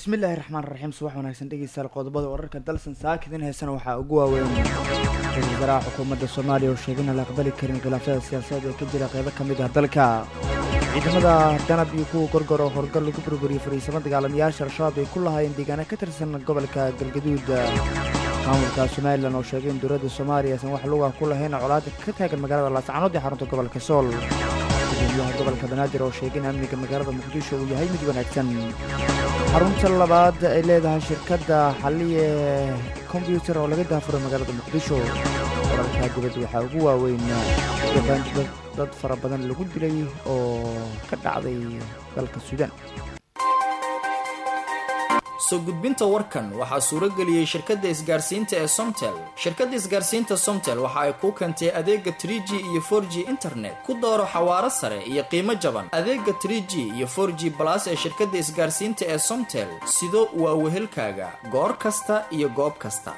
bismillaahi raxmaan raxiim subax wanaagsan dhegeystayaal qodobada wararka dalsan saakidin heesana waxaa ugu waaweyn ra-iisul wasaaraha xukuumadda soomaaliya oo sheegay inaan la aqbali karin khilaafyada siyaasadeed ee ka jira qeybo ka mid ah dalka ciidamada danab iyo kuwa gorgor oo horgal lagu burburiyey fariisamo dagaalamayaasha al-shabaab ay ku lahaayeen deegaana ka tirsan gobolka galgaduud maamulka somalilan oo sheegay in dowladda soomaaliya aysan wax luga ku lahayn colaada ka taagan magaalada laascanood ee xarunta gobolka sool gudoomiyaha gobolka banaadir oo sheegay in amniga magaalada muqdisho uu yahay mid wanaagsan xarunta labaad ay leedahay shirkadda xaliye kombyutar oo laga daafuray magaalada muqdisho wararka dibadda waxaa ugu waaweyn jabaan dad fara badan lagu dilay oo ka dhacday dalka suudaan soo gudbinta warkan waxaa suuro geliyey shirkadda isgaarsiinta ee somtel shirkadda isgaarsiinta somtel waxa ay kuu keentay adeega trie g iyo for g internet ku dooro xawaaro sare iyo qiimo jaban adeega trie g iyo for g balas ee shirkadda isgaarsiinta ee somtel sido waa wehelkaaga goor kasta iyo goob kasta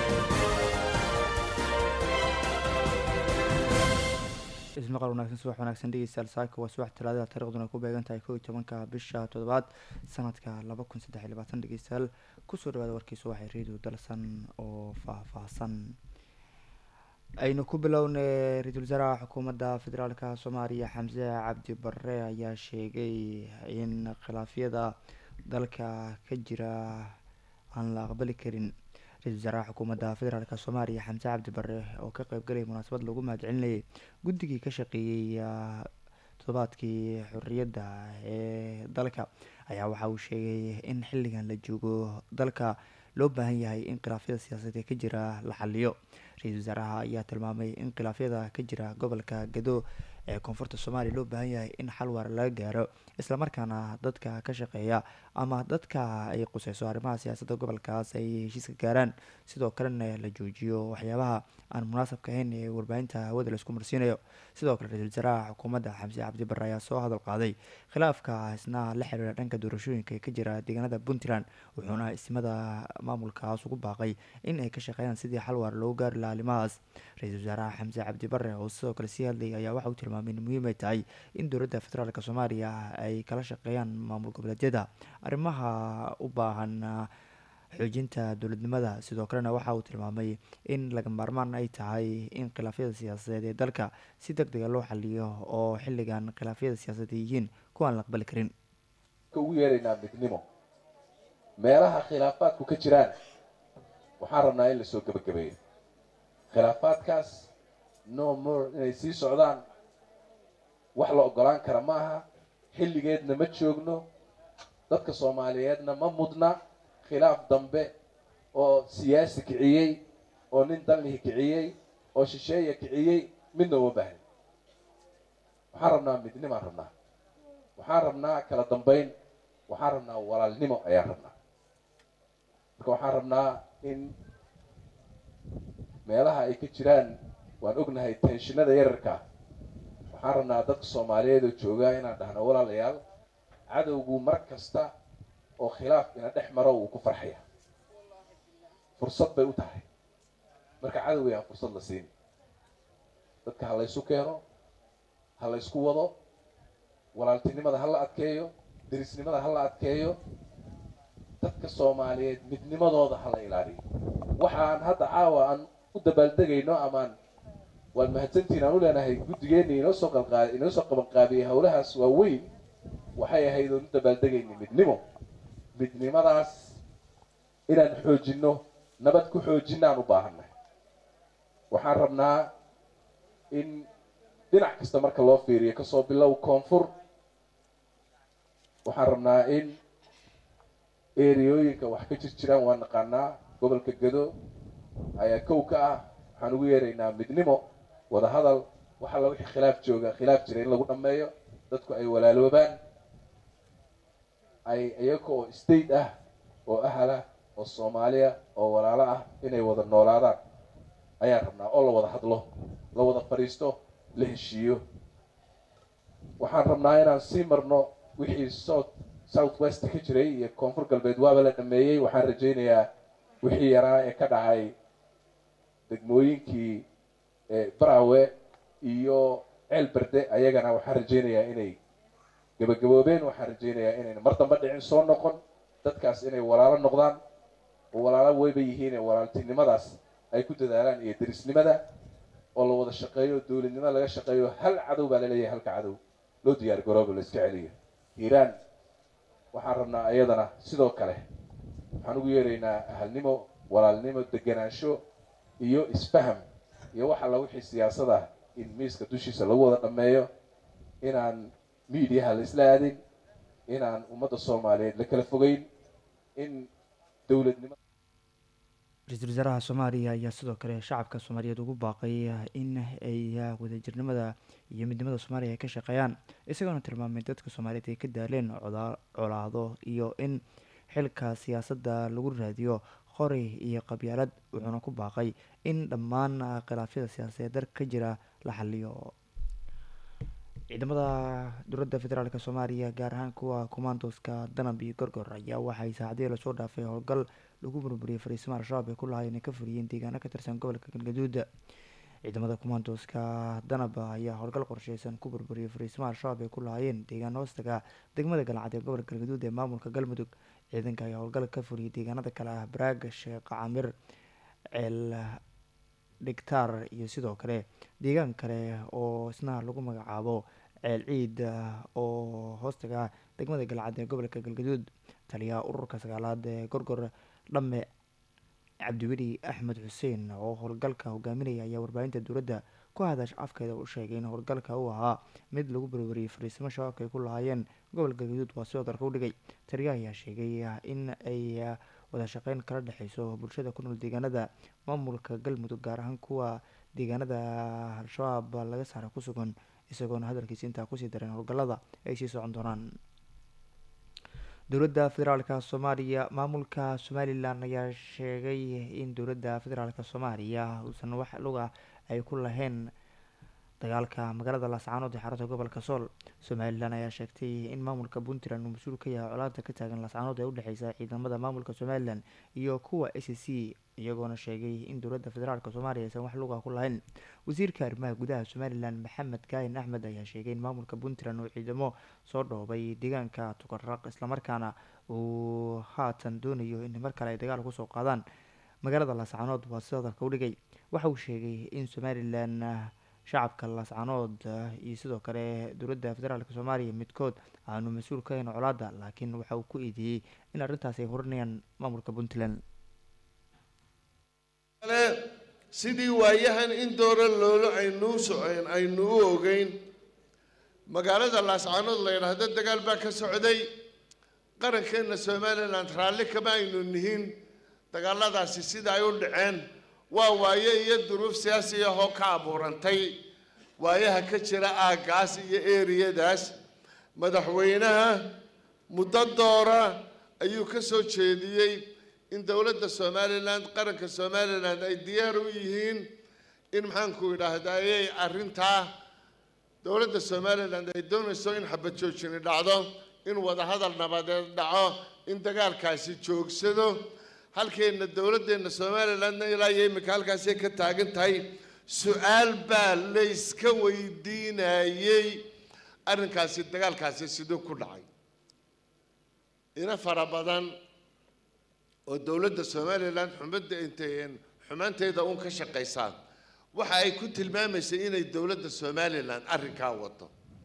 ismaqal wanaagsan subax wanaagsan dhegeystayaal saaka waa subax talaadada taariikhduna ku beegan tahay kow iyo tobanka bisha toddobaad sanadka laba kun saddex iyo labaatan dhegeystayaal kusoo dhawaada warkii subaxee radio dalsan oo faah-faahsan aynu ku bilownay ra-iisul wasaaraha xukuumadda federaalka soomaaliya xamse cabdi barre ayaa sheegay in khilaafyada dalka ka jira aan la aqbali karin ra-isul wasaaraha xukuumadda federaalk soomaaliya xamse cabdi bare oo ka qeybgalaya munaasabad lagu mahadcelinayay guddigii ka shaqeeyey toddobaadkii xorriyadda ee dalka ayaa waxa uu sheegay in xilligan la joogo dalka loo baahan yahay in khilaafyada siyaasadeed ee ka jira la xaliyo ra-iisul wasaaraha ayaa tilmaamay in khilaafyada ka jira gobolka gado ee koonfurta soomaaliya loo baahan yahay in xal waara laga gaaro islamarkaana dadka ka shaqeeya ama dadka ay quseyso arrimaha siyaasadda gobolkaas ay heshiiska gaaraan sidoo kalena la joojiyo waxyaabaha aan munaasabka ahayn ee warbaahinta hawada laisku marsiinayo sidoo kale ra-iisul wasaaraha xukuumadda xamse cabdi bare ayaa soo hadal qaaday khilaafka isna la xiriira dhanka doorashooyinka ee ka jira deegaanada puntland wuxuuna ismada maamulkaas ugu baaqay in ay ka shaqeeyaan sidii xal waara loogu gaari laha arrimahaas ra-iisul wasaaraha xamse cabdi bare oo sidoo kale sii hadlayay ayaa waxa uu tilmaamay in muhiim ay tahay in dowladda federaalk soomaaliya ay kala shaqeeyaan maamul goboleedyada arrimaha u baahan xoojinta dowladnimada sidoo kalena waxa uu tilmaamay in laga maarmaan ay tahay in khilaafyada siyaasadeed ee dalka si deg dega loo xaliyo oo xilligan khilaafyada siyaasadeed ay yihiin kuwaan la aqbali karin ugu yeeraynaa midnimo meelaha khilaafaadku ka jiraan waxaan rabnaa in lasoo gebagabeeyo khilaafaadkaas no more inay sii socdaan wax la ogolaan kara ma aha xilligeedna ma joogno dadka soomaaliyeedna ma mudna khilaaf dambe oo siyaasi kiciyey oo nin danlihi kiciyey oo shisheeya kiciyey midna uma baahni waxaan rabnaa midnimaan rabnaa waxaan rabnaa kala dambeyn waxaan rabnaa walaalnimo ayaan rabnaa marka waxaan rabnaa in meelaha ay ka jiraan waan ognahay tenshinada yararka waxaan rabnaa dadka soomaaliyeed oo joogaa inaan dhahno walaalayaal cadowgu mar kasta oo khilaaf ina dhex maro wuu ku farxaya fursad bay u tahay marka cadowgay aan fursad la siin dadka ha laysu keeno ha laysku wado walaaltinimada ha la adkeeyo derisnimada ha la adkeeyo dadka soomaaliyeed midnimadooda ha la ilaaliyo waxaan hadda caawa aan u dabaaldegayno amaan waad mahadsantiin aan u leenahay guddigeenna inoo soo qalqaa inoo soo qabanqaabiyey howlahaas waa weyn waxay ahayd oon u dabaaldegayna midnimo midnimadaas inaan xoojinno nabad ku xoojinna aan u baahannahay waxaan rabnaa in dhinac kasta marka loo fiiriyo kasoo bilow koonfur waxaan rabnaa in eriyooyinka wax ka jir jiraan waa naqaanaa gobolka gado ayaa kow ka ah waxaan ugu yeeraynaa midnimo wada hadal wax alla wixii khilaaf jooga khilaaf jira in lagu dhammeeyo dadku ay walaaloobaan ay iyaga oo state ah oo ahal ah oo soomaaliya oo walaalo ah inay wada noolaadaan ayaan rabnaa oo la wada hadlo la wada fadhiisto la heshiiyo waxaan rabnaa inaan sii marno wixii south south west ka jiray iyo koonfur galbeed waaba la dhameeyey waxaan rajaynayaa wixii yaraa ee ka dhacay degmooyinkii barawe iyo ceel berde ayagana waxaan rajaynayaa inay gabagaboobeen waxaan rajaynayaa inayna mar damba dhicin soo noqon dadkaas inay walaalo noqdaan oo walaalo weyba yihiin ee walaaltinimadaas ay ku dadaalaan iyo derisnimada oo la wada shaqeeyo dowladnimo laga shaqeeyo hal cadow baa laleeyahay halka cadow loo diyaar garoobo la iska celiyo hiiraan waxaan rabnaa ayadana sidoo kale waxaan ugu yeeraynaa ahalnimo walaalnimo deganaansho iyo isfaham iyo wax alla wixii siyaasad ah in miiska dushiisa lagu wada dhammeeyo inaan miidiyaha la isla aadin inaan ummadda soomaaliyeed la kala fogeyn in dowladnimo ra-iisul wasaaraha soomaaliya ayaa sidoo kale shacabka soomaaliyeed ugu baaqay in ay wadajirnimada iyo midnimada soomaaliya ay ka shaqeeyaan isagoona tilmaamay dadka soomaaliyeed ay ka daaleen colaado iyo in xilka siyaasadda lagu raadiyo qori iyo qabyaalad wuxuuna ku baaqay in dhammaan khilaafyada siyaasadeed dalka ka jira la xaliyo ciidamada dowladda federaalk soomaaliya gaar ahaan kuwa commandoska danab iyo gorgor ayaa waxay saacadihii lasoo dhaafay howlgal lagu burburiyay fariisimo al-shabaab ay ku lahaayeen ay ka fuliyeen deegaano ka tirsan gobolka galgaduud ciidamada commandoska danab ayaa howlgal qorsheysan ku burburiyay fariisimo al-shabaab ay ku lahaayeen deegaano hoostaga degmada galcad ee gobolka galgaduud ee maamulka galmudug ciidanka ayaa howlgal ka fuliyay deegaanada kale ah baraag sheekh camir ceel dhigtaar iyo sidoo kale deegaan kale oo isna lagu magacaabo ceel ciid oo hoostaga degmada galcad ee gobolka galgaduud taliyaha ururka sagaalaad ee gorgor dhamme cabdiweli axmed xuseen oo howlgalka hogaaminaya ayaa warbaahinta dowladda ku hadash afkeeda u sheegay in howlgalka uu ahaa mid lagu burburiyey fariisimo shabaabka ay ku lahaayeen gobolka galgaduud waa sidoo dalka u dhigay taliyaha ayaa sheegay in ay wada shaqeyn kala dhexeyso bulshada ku nool deegaanada maamulka galmudug gaar ahaan kuwa deegaanada al-shabaab laga saara ku sugan isagoona hadalkiisa intaa kusii dareen howlgalada ay sii socon doonaan dowladda federaalk soomaaliya maamulka somalilan ayaa sheegay in dowladda federaalk soomaaliya uusan wax luga ay ku lahayn dagaalka magaalada laascaanood ee xarunta gobolka sool somalilan ayaa sheegtay in maamulka puntland uu mas-uul ka yahay colaada ka taagan laascaanood ee udhexeysa ciidamada maamulka somalilan iyo kuwa a c c iyagoona sheegay in dowladda federaalk soomaaliya aysan wax luga ku lahayn wasiirka arrimaha gudaha somalilan maxamed kaahin axmed ayaa sheegay in maamulka puntland uu ciidamo soo dhoobay deegaanka tukaraq islamarkaana uu haatan doonayo in mar kale ay dagaal kusoo qaadaan magaalada laascaanood waa sida dalka u dhigay waxa uu sheegay in somalilan shacabka laascaanood iyo sidoo kale dowladda federaalk soomaaliya midkood aanu mas-uul ka hayn colaada laakiin waxa uu ku eedeeyey in arrintaas ay horinayaan maamulka puntland sidii waayahan in doora loolo aynuu soceen aynu u ogeyn magaalada laascaanood la yidhaahdo dagaal baa ka socday qarankeenna somalilan raalli kama aynu nihin dagaaladaasi sida ay u dhaceen waa waaye iyo duruuf siyaasi ahoo ka abuurantay waayaha ka jira aaggaas iyo eriyadaas madaxweynaha muddo doora ayuu ka soo jeediyey in dowladda somalilan qaranka somalilan ay diyaar u yihiin in maxaanku idhaahdaa ayay arrintaa dowladda somalilan ay doonayso in xabad joojini dhacdo in wadahadal nabadeed dhaco in dagaalkaasi joogsado halkeenna dowladdeenna somalilandna ilaa iyo iminka halkaasay ka taagan tahay su-aal baa layska weydiinayey arrinkaasi dagaalkaasi siduu ku dhacay ina fara badan oo dowladda somalilan xumadda intay xumaanteeda uun ka shaqaysaa waxa ay ku tilmaamaysay inay dowladda somalilan arrinkaa wado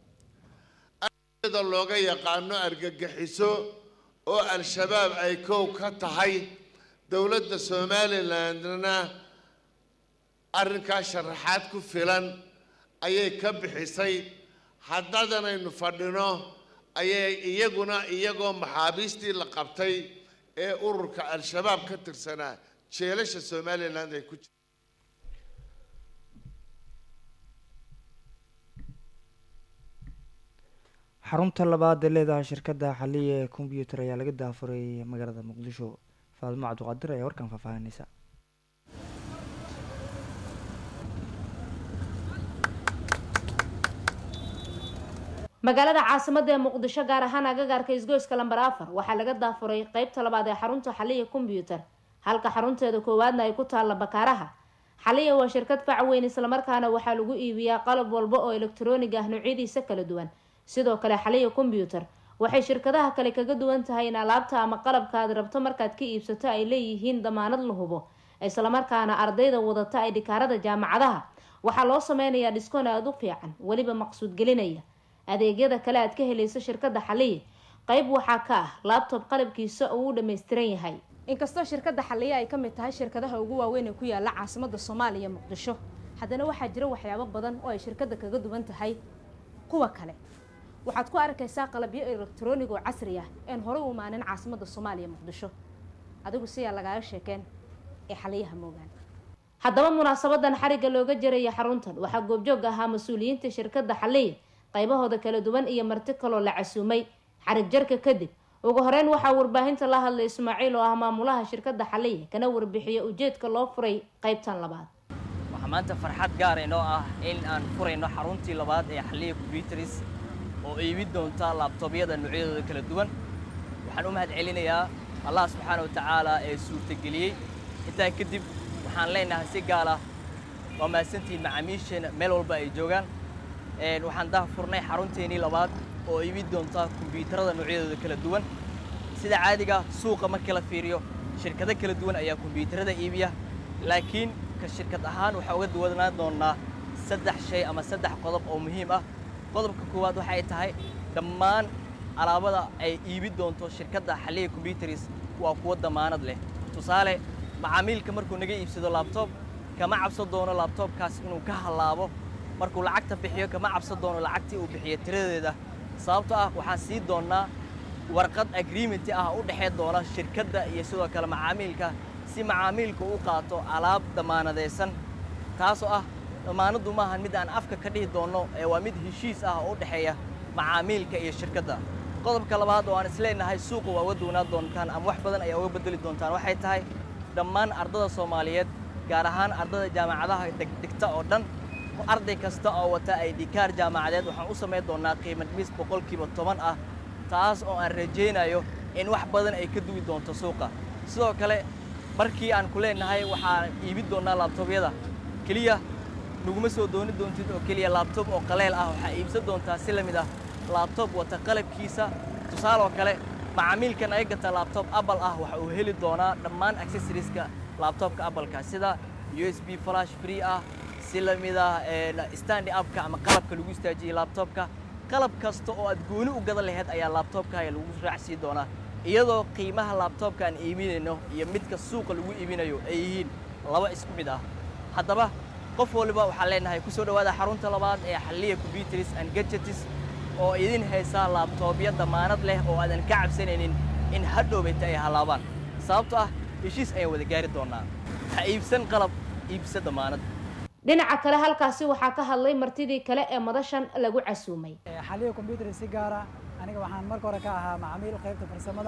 da looga yaqaano argagixiso oo al-shabaab ay kow ka tahay dowladda somalilandna arrinkaa sharaxaad ku filan ayay ka bixisay haddadanaynu fadhino ayay iyaguna iyagoo maxaabiistii la qabtay ee ururka al-shabaab ka tirsanaa jeelasha somaliland ay ku jir xarunta labaad ee leedahay shirkadda xaliya ee kombyuutar ayaa laga daafuray magaalada muqdisho faadimo cabdiqaadir ayaa warkan faahfaahinaysa magaalada caasimada ee muqdisho gaar ahaan agagaarka isgoyska lambar afar waxaa laga daafuray qeybta labaad ee xarunta xaliya kombyuutar halka xarunteeda koowaadna ay ku taalla bakaaraha xaliya waa shirkad fac weyn islamarkaana waxaa lagu iibiyaa qalab walba oo elektaroonig ah noocyadiisa kala duwan sidoo kale xaliya kombyuutar waxay shirkadaha kale kaga duwan tahay in alaabta ama qalabka aad rabto markaad ka iibsato ay leeyihiin damaanad la hubo islamarkaana ardayda wadata ay dhikaarada jaamacadaha waxaa loo sameynayaa dhiskoon aada u fiican weliba maqsuud gelinaya adeegyada kale aad ka helayso shirkada xaliye qeyb waxaa ka ah laabtob qalabkiisa uu u dhammaystiran yahay inkastoo shirkada xaliye ay kamid tahay shirkadaha ugu waaweyn ee ku yaala caasimada soomaaliya muqdisho haddana waxaa jira waxyaabo badan oo ay shirkada kaga duwan tahay kuwa kale waxaad ku arkaysaa qalabyo elektroonig oo casri ah een horey u imaanin caasimada soomaaliya muqdisho adigu siyaa lagaaga sheekeen ee xaliyaha moogaan haddaba munaasabadan xarigga looga jaraya xaruntan waxaa goobjoog ahaa mas-uuliyiinta shirkada xaliya qaybahooda kala duwan iyo marti kaloo la casuumay xarig jarka kadib ugu horeyn waxaa warbaahinta la hadlay ismaaciil oo ah maamulaha shirkada xaliya kana warbixiya ujeedka loo furay qeybtan labaad waxaa maanta farxad gaar inoo ah in aan furayno xaruntii labaad ee xaliya combyuteris oo iibin doonta laabtoobyada noocyadooda kala duwan waxaan u mahad celinayaa allah subxaana wa tacaala ee suurtageliyey intaa kadib waxaan leenahay si gaar ah waa mahadsantihiin macaamiisheena meel walba ay joogaan waxaan daha furnay xarunteennii labaad oo iibin doonta kombyuutarada noocyadooda kala duwan sida caadiga suuqa markii la fiiriyo shirkado kala duwan ayaa kombyuutarada iibiya laakiin ka shirkad ahaan waxaa uga duwanaan doonaa saddex shay ama saddex qodob oo muhiim ah qodobka koowaad waxay tahay dhammaan alaabada ay iibin doonto shirkadda xaliya combyuteris waa kuwo damaanad leh tusaale macaamiilka markuu naga iibsado laabtoob kama cabsan doono laabtoobkaas inuu ka hallaabo markuu lacagta bixiyo kama cabsan doono lacagtii uu bixiyo tiradeeda sababto ah waxaan sii doonnaa warqad agreementi ah u dhexee doona shirkadda iyo sidoo kale macaamiilka si macaamiilku u qaato alaab damaanadaysan taasoo ah damaanaddu maahan mid aan afka ka dhihi doonno ee waa mid heshiis ah oo u dhexeeya macaamiilka iyo shirkadda qodobka labaad oo aan isleenahay suuqa waa uga duwanaan doontaan ama wax badan ayaa uga bedeli doontaan waxay tahay dhammaan ardada soomaaliyeed gaar ahaan ardada jaamacadaha degdegta oo dhan arday kasta oo wata ay dhikaar jaamacadeed waxaan u samayn doonnaa qiimo dhimis boqolkiiba toban ah taas oo aan rajaynayo in wax badan ay ka duwi doonto suuqa sidoo kale markii aan ku leenahay waxaan iibin doonnaa laabtoobyada keliya naguma soo dooni doontid oo keliya laabtoob oo qaleel ah waxaa iibsan doontaa si la mid ah laabtoob wata qalabkiisa tusaaloo kale macaamiilkan ay gata laabtoob apple ah waxa uu heli doonaa dhammaan accessoriska laabtoobka appleka sida u s b flash free ah si la mid ah standi upka ama qalabka lagu istaajiyey laabtoobka qalab kasta oo aad gooni u gadan laheyd ayaa laabtoobkaaga lagu raacsii doonaa iyadoo qiimaha laabtoobka aan iibinayno iyo midka suuqa lagu iibinayo ay yihiin laba isku mid ah haddaba qof waliba waxaan leenahay ku soo dhowaada xarunta labaad ee xalliya combyuteris and gadgetis oo idin haysa laabtoobyo damaanad leh oo aadan ka cabsanaynin in hadhowbayta ay hallaabaan sababto ah heshiis ayaan wada gaari doonnaa ha iibsan qalab iibsa damaanad dhinaca kale halkaasi waxaa ka hadlay martidii kale ee madashan lagu casuumay xaliya combyuter si gaara aniga waxaan marka hore ka ahaa macamiil qaybta farsamada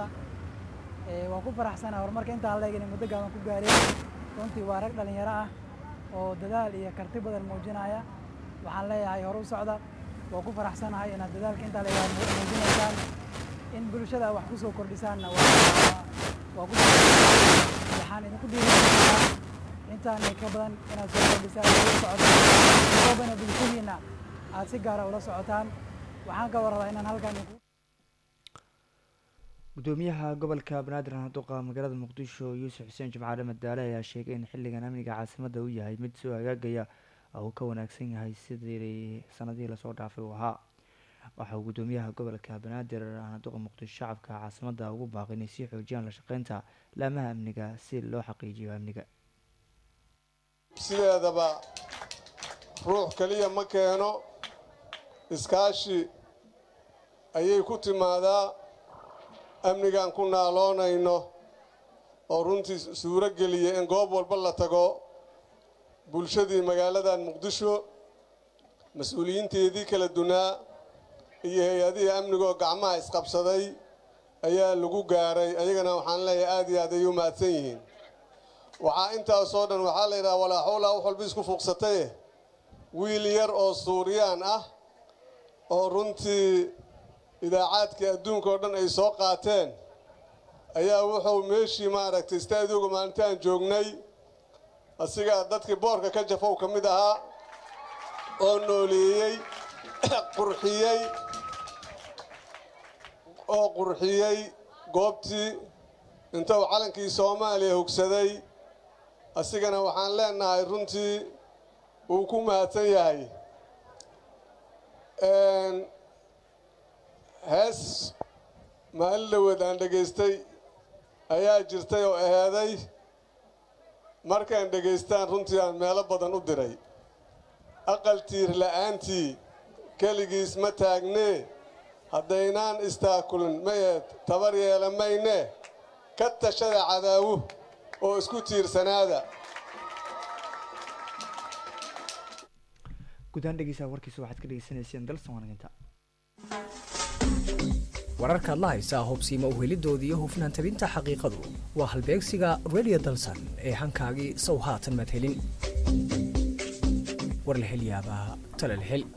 waan ku faraxsanaha horumarka intaan leegin muddo gaaban ku gaareen runtii waa rag dhalinyaro ah oo dadaal iyo karti badan muujinaya waxaan leeyahay hore u socda waa ku faraxsanahay inaad dadaalka intaa leeyahay muujinaysaan in bulshada wax ku soo kordhisaanna waa ku waxaan idinku dhiirigelinayaa intaan ka badan inaad soo kordhisaan ula socotaan soobana bulshadiina aad si gaara ula socotaan waxaan ka warrabaa inaan halkan gudoomiyaha gobolka banaadir duqa magaalada muqdisho yuusuf xuseen jimcaale madaale ayaa sheegay in xilligan amniga caasimadda uu yahay mid soo hagaagaya oo uu ka wanaagsan yahay sidii sanadihii lasoo dhaafay uu ahaa waxa uu gudoomiyaha gobolka banaadir duqa muqdisho shacabka caasimadda ugu baaqay inay sii xoojiyaan la shaqeynta laamaha amniga si loo xaqiijiyo amniga sideedaba ruux keliya ma keeno iskaashi ayay ku timaadaa amnigaan ku naaloonayno oo runtii suuro geliya in goob walba la tago bulshadii magaaladan muqdisho mas-uuliyiinteedii kala dunaa iyo hay-adihii amnigaoo gacmaha isqabsaday ayaa lagu gaaray ayagana waxaan leeyahay aad iyo aad ayay u mahadsan yihiin waxaa intaasoo dhan waxaa la yidhaha walaa xowlaa wax walba isku fuuqsataye wiil yar oo suuriyaan ah oo runtii idaacaadkii adduunka oo dhan ay soo qaateen ayaa wuxuu meeshii maaragtay istaadioga maalintaan joognay asigaa dadkii boorka ka jafow ka mid ahaa oo nooleeyey qurxiyey oo qurxiyey goobtii intuu calankii soomaaliya hogsaday asigana waxaan leenahay runtii wuu ku mahadsan yahay hees maalin dhaweed aan dhegaystay ayaa jirtay oo aheeday markaan dhegaystaan runtii aan meelo badan u diray aqal tiir la'aantii keligiis ma taagnee haddaynaan istaakulin mayeed tabar yeela mayne ka tashada cadaawu oo isku tiirsanaada gudahaan dhegeysaa warkiisa waxaad ka dhegeysanayseen dalsan wanaginta wararkaad la haysaa hubsiima uhelidoodii iyo hufnaan tabinta xaqiiqadu waa halbeegsiga radio dalsan ee hankaagii sow haatan maad helin war la hel yaabaa tala la hel